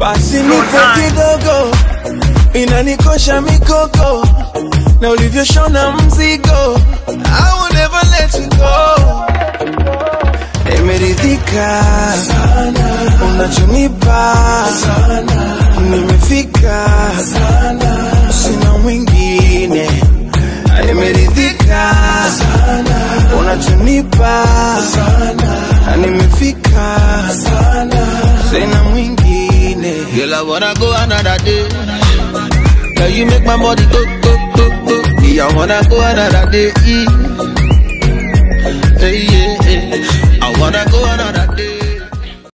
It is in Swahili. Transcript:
basi nipe kidogo inanikosha mikoko na ulivyoshona mzigo I will never let you go nimeridhika sana unachonipa sana nimefika sana sina mwingine nimeridhika sana unachonipa sana nimefika sana sina mwingine Girl, I wanna go another day. Girl, you make my body go, go, go, go. Yeah, I wanna go another day. Hey, yeah, yeah. I wanna go